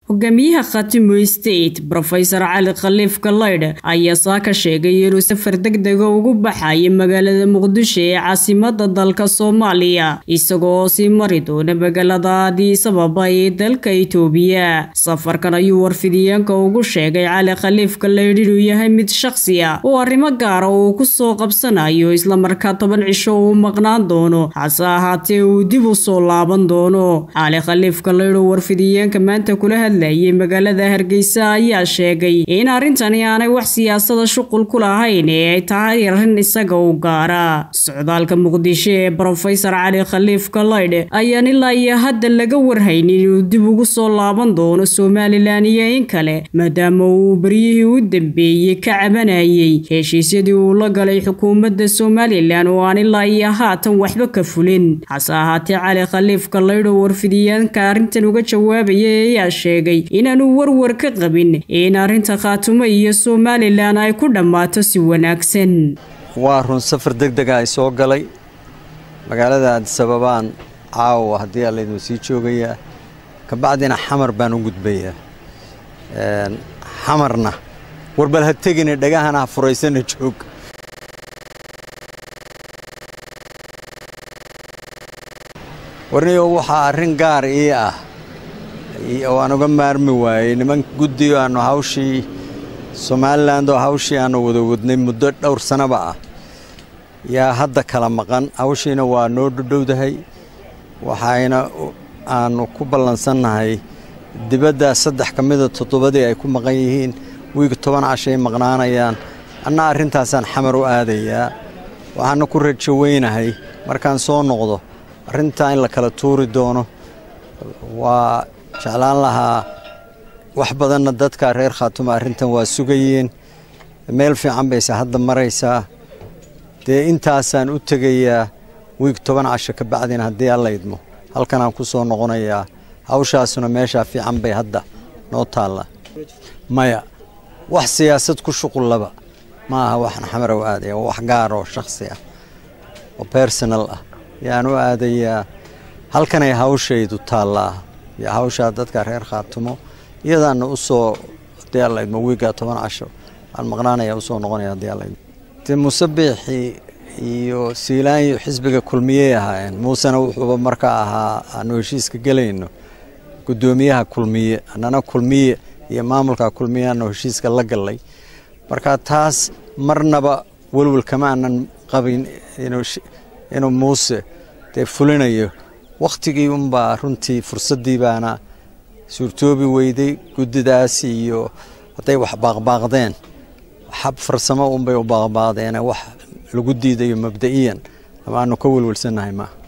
hogaamiyaha khatimo state rofesor cali khaliif kalaydh ayaa saa ka sheegay inuu safar degdega ugu baxayo magaalada muqdisho ee caasimada dalka soomaaliya isagoo sii mari doona magaalada addis ababa ee dalka itoobiya safarkan ayuu warfidiyeenka ugu sheegay cali khaliif kalaydh inuu yahay mid shakhsi ah oo arrimo gaara uu ku soo qabsanayo islamarkaa toban cisho uu maqnaan doono hase ahaatee uu dib u soo laaban doono cali khaliif kalaydh oo warfidiyeenka maanta kula hadlayay magaalada hargeysa ayaa sheegay in arrintani aanay wax siyaasada shuqul ku lahayn ee ay tahay arrin isaga u gaara socdaalka muqdisho ee rofesor cali khaliif kalaydh ayaan ilaa iyo hadda laga warhaynin inuu dib ugu soo laaban doono somalilan iyo in kale maadaama uu beryihii u dambeeyey ka cabanayay heshiisyadii uu la galay xukuumadda somalilan oo aan ilaa iyo haatan waxba ka fulin hase ahaatee cali khaliif kalaydh oo warfidiyaanka arrintan uga jawaabaya ayaa sheegay inaanu warwar ka qabin in arrinta khaatumo iyo somalilan ay ku dhammaato si wanaagsan waa run safar deg dega ay soo galay magaalada addisababaan caawa haddii allaydin sii joogayaa kabacdina xamar baan u gudbayaa xamarna warbal ha tegine dhagahana ha furaysana joog warniyo waxaa arrin gaar ii ah oo aan uga maarmi waayey niman guddigo aannu hawshii somalilan oo hawshii aannu wada wadnay muddo dhowr sanaba ah yaa hadda kala maqan hawshiina waa noo dhodhowdahay waxayna aannu ku ballansannahay dibadda saddex ka mida toddobadii ay ku maqan yihiin wiig toban cashay maqnaanayaan anna arrintaasaan xamar u aadayaa waxaana ku rajo weynahay markaan soo noqdo arrintaa in la kala tuuri doono waa jeclaan lahaa wax badanna dadka reer khaatuma arrintan waa sugayeen meel fiican bayse hadda maraysaa dee intaasaan u tegayaa wiig toban casho ka bacdina haddii alla idmo halkanaan ku soo noqonayaa hawshaasuna meeshaa fiican bay hadda noo taalla maya wax siyaasad ku shuqullaba ma aha waxaan xamar u aadaya waa wax gaar oo shakhsi ah oo bersonal ah yaan u aadayaa halkanay hawshaydu taallaa iyo hawshaa dadka reer khaatumo iyadaana u soo haddii alla idmo wiiggaa toban casho aan maqnaanaya usoo noqonaya haddii alla idmo dee musabiixii iyo siilaanyo xisbiga kulmiyey ahaayeen muusena wuxuuba markaa ahaa aanu heshiiska gelayno guddoomiyaha kulmiye annana kulmiye iyo maamulka kulmiye aanu heshiiska la gallay marka taas marnaba welwel kama aanan qabin inuu muuse dee fulinayo wakhtigii unbaa runtii fursaddii baana suurtoobi weyday guddidaas iyo hadday wax baaqbaaqdeen xab farsamo unbay u baaqbaaqdeene wax lagu diidayo mabda'iyan ama aanu ka welwelsannahay maa